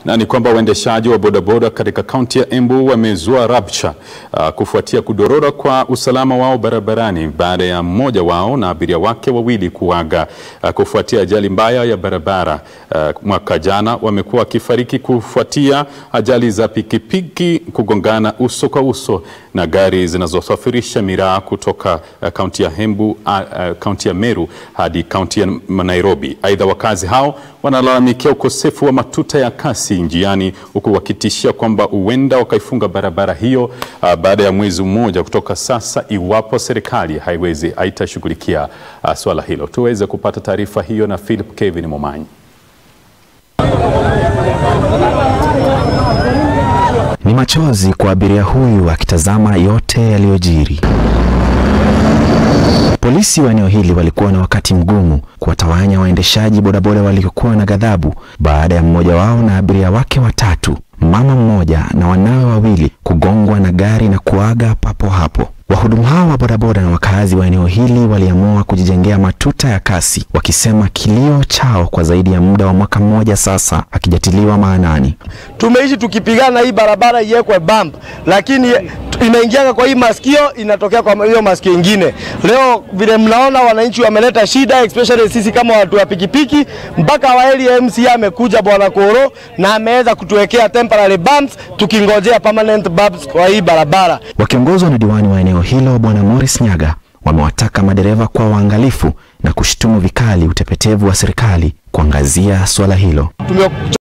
Na ni kwamba waendeshaji wa bodaboda katika kaunti ya Embu wamezua rabsha uh, kufuatia kudorora kwa usalama wao barabarani baada ya mmoja wao na abiria wake wawili kuaga uh, kufuatia ajali mbaya ya barabara uh, mwaka jana. Wamekuwa wakifariki kufuatia ajali za pikipiki kugongana uso kwa uso na gari zinazosafirisha miraa kutoka uh, kaunti ya Embu uh, uh, kaunti ya Meru hadi kaunti ya Nairobi. Aidha, wakazi hao wanalalamikia ukosefu wa matuta ya kasi njiani huku wakitishia kwamba huenda wakaifunga barabara hiyo uh, baada ya mwezi mmoja kutoka sasa iwapo serikali haiwezi haitashughulikia uh, swala hilo. Tuweze kupata taarifa hiyo na Philip Kevin Momanyi. Ni machozi kwa abiria huyu akitazama yote yaliyojiri. Polisi wa eneo hili walikuwa na wakati mgumu kuwatawanya waendeshaji bodaboda waliokuwa na ghadhabu baada ya mmoja wao na abiria wake watatu, mama mmoja na wanawe wawili kugongwa na gari na kuaga papo hapo. Wahudumu hao wa bodaboda na wakazi wa eneo hili waliamua kujijengea matuta ya kasi, wakisema kilio chao kwa zaidi ya muda wa mwaka mmoja sasa hakijatiliwa maanani. Tumeishi tukipigana hii barabara iwekwe bump, lakini inaingianga kwa hii masikio inatokea kwa hiyo masikio ingine. Leo vile mnaona wananchi wameleta shida, especially sisi kama watu wa pikipiki, mpaka waeli MCA amekuja bwana Koro na ameweza kutuwekea temporary bumps, tukingojea permanent bumps kwa hii barabara. Wakiongozwa na diwani wa eneo hilo bwana Morris Nyaga, wamewataka madereva kwa waangalifu na kushtumu vikali utepetevu wa serikali kuangazia suala hilo. Tume